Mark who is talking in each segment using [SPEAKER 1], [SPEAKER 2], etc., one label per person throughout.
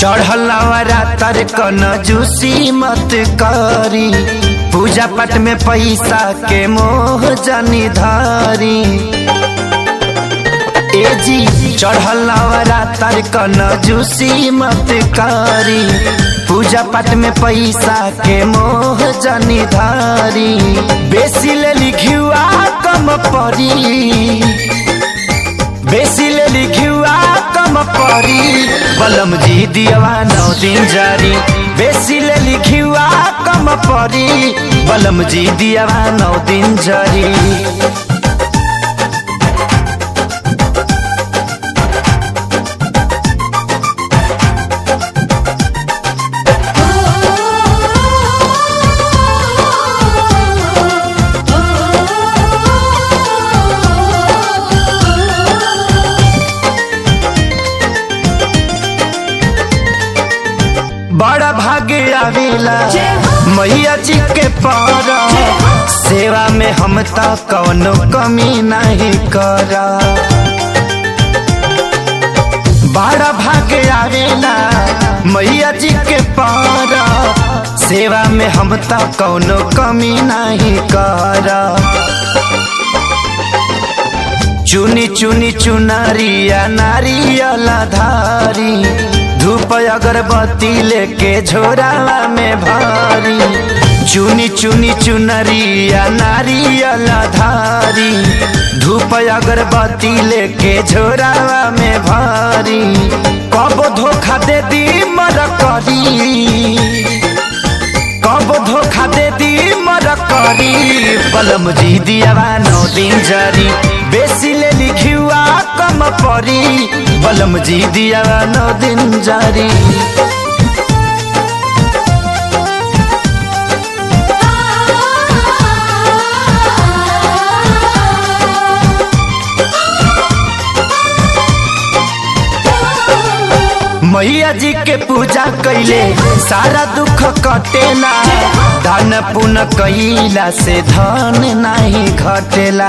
[SPEAKER 1] चढ़लवरा तर कन जूसी मत करी पूजा पाठ में पैसा के मोह जनी धारी ए जी चढ़लवरा तर कन जूसी मत करी पूजा पाठ में पैसा के मोह जनी धारी बेसी ले लिखुआ कम परी बेसी ले लिखुआ कम परी बलम जी दियवा नौ दिन जारी बेसी ले लिखुआ कम परी बलम जी दियवा नौ दिन जारी बड़ा भाग्य आवेला मैया जी के पार सेवा में हम तो कौनो कमी नहीं करा बड़ा भाग्य आवेला मैया जी के पार सेवा में हम तो कौनो कमी नहीं करा चुनी चुनी चुनरिया नारियल धारी धूप अगरबत्ती लेके झोरावा में भारी चुनी चुनी चुनरिया नारियल धारी धूप अगरबत्ती लेके झोरावा में भारी कब धोखा दे दी मर करी कब धोखा दे दी मर करी बलम जी दियावा नौ दिन जारी बेसी ले लिखुआ कम परी बलम जी दियावा नौ दिन जारी मैया जी के पूजा कैले सारा दुख कटेला धन पुन कैला से धन नहीं घटेला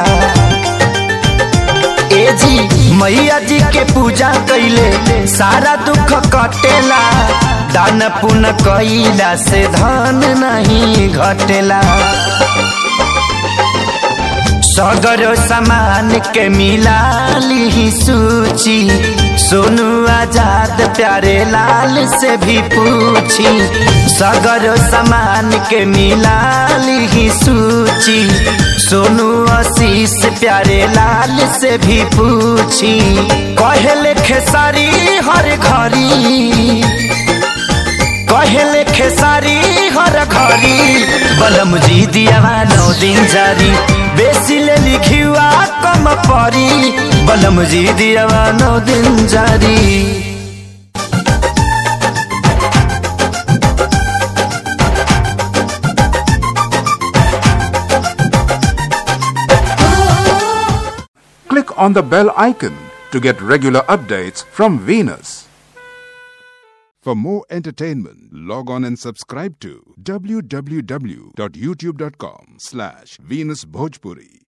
[SPEAKER 1] ए जी मैया जी के पूजा कैले सारा दुख कटेला दान पुन कैला से धन नहीं घटेला सगरो सामान के मिला ली सूची सोनू आजाद प्यारे लाल से भी पूछी सगरो सामान के मिला ली सूची सोनू आशीष प्यारे लाल से भी पूछी कहले खेसारी हर घड़ी कहले खेसारी हर घड़ी बलम जी दियावा नौ दिन जारी बेसी ले लिखुआ कम परी बलम जी दियावा नौ दिन जारी
[SPEAKER 2] Click on the bell icon to get regular updates from Venus. For more entertainment, log on and subscribe to www.youtube.com slash Venus Bhojpuri.